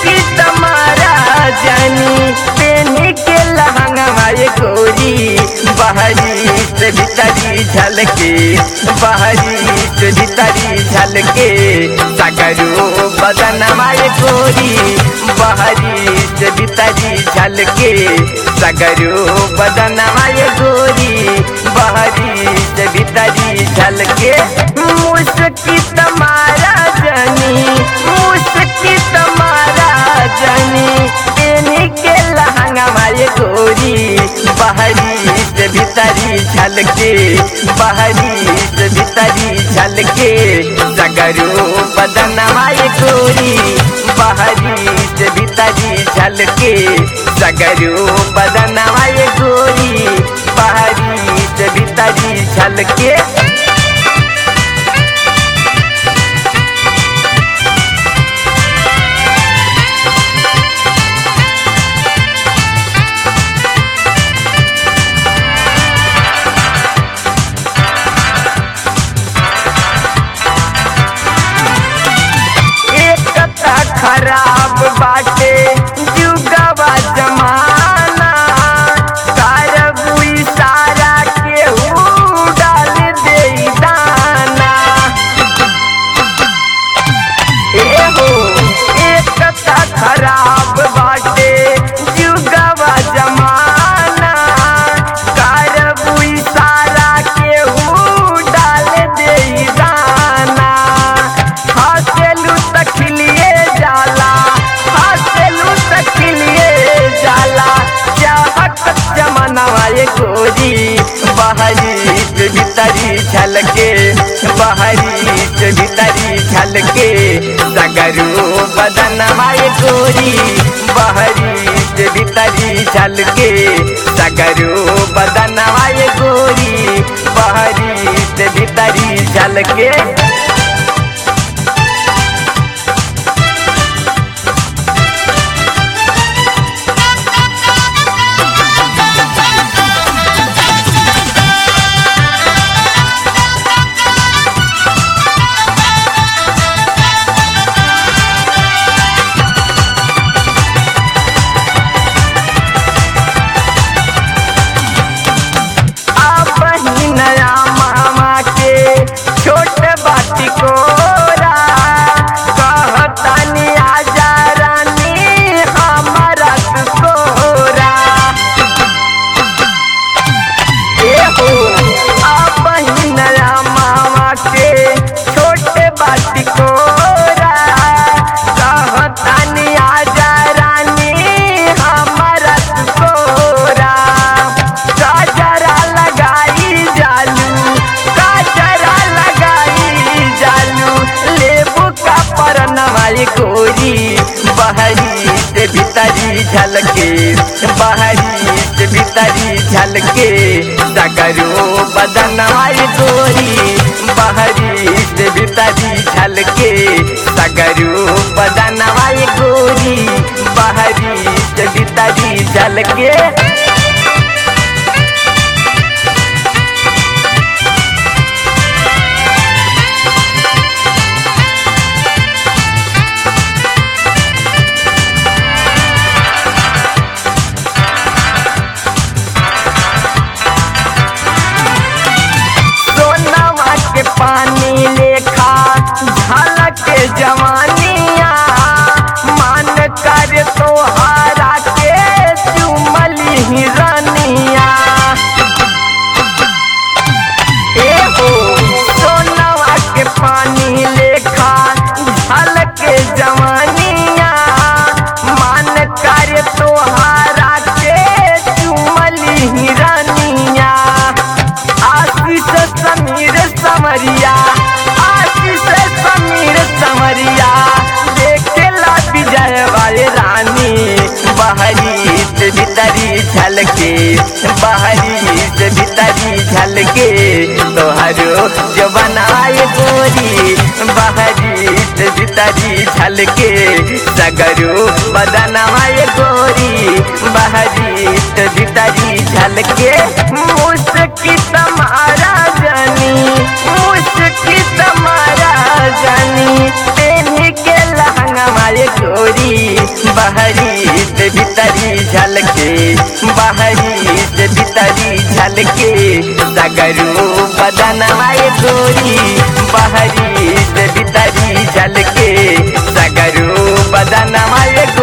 की तुम्हारा जानी पेनी के लहंगा माए गोरी बाहरी से भीतरी झलके बाहरी से भीतरी झलके सगरो बदन माए गोरी बाहरी से भीतरी झलके सगरो बदन माए गोरी बाहरी से भीतरी झलके मुस्की तुम्हारा जनी मुस्की तुम्हारा जनी पेनी के लहंगा माए गोरी बाहरी से भीतरी झलके बाहरी से भीतरी झलके सगरो बदन माए गोरी बाहरी से भीतरी झलके सगरो बदन माए गोरी बाहरी से भीतरी झलके एकता खराब बाटे जुगवा जमाना सारा सारा केहू डाल दे दाना एहो एकता खराब बाटे जुगवा जमाना सारा सारा केहू डाल दे दाना हसेलू तखिलिए जाला हसेलू तखिलिए जाला चाहत जमाना ये गोरी बाहरी से भीतरी झलके बाहरी से भीतरी झलके सगरू बदन माए गोरी बाहरी से भीतरी झलके सगरू बदन माए गोरी बाहरी से भीतरी झलके आप ही नया मामा के छोट बाटी कोरा कहतानी आजा रानी हमारा सोरा एहो आप ही नया मामा के छोटे बाटी कोरा कहतानी आजा रानी हमारा सोरा काजरा लगाई जालू काजरा लगाई जालू लेबू का परनवाई गोरी बाहरी से भीतरी झलके बाहरी से भीतरी झलके सगरो बदनवाई गोरी बाहरी से भीतरी झलके सगरो बदनवाई गोरी बाहरी से भीतरी झलके सोनावा के पानी लेखा झलक जवानिया मान कर तोहारा के चुमली हिरनिया एहो सोनावा के पानी लेखा झलक जवानिया मान कर तोहारा के चुमली हिरनिया आशीष समीर समरिया आशीष समीर समरिया देखेला विजय वाले रानी बाहरी से भीतरी झलके बाहरी से भीतरी झलके तोहरो जो बनाए गोरी बाहरी से भीतरी झलके सगरो बदनवाए गोरी बाहरी से भीतरी झलके मुस्की तुम्हारा जानी मुस्की तुम्हारा जानी पेनी के लहंगा मारे गोरी जल के सगरू बदनवाए गोरी बहरी से भीतरी जल के सगरू बदनवाए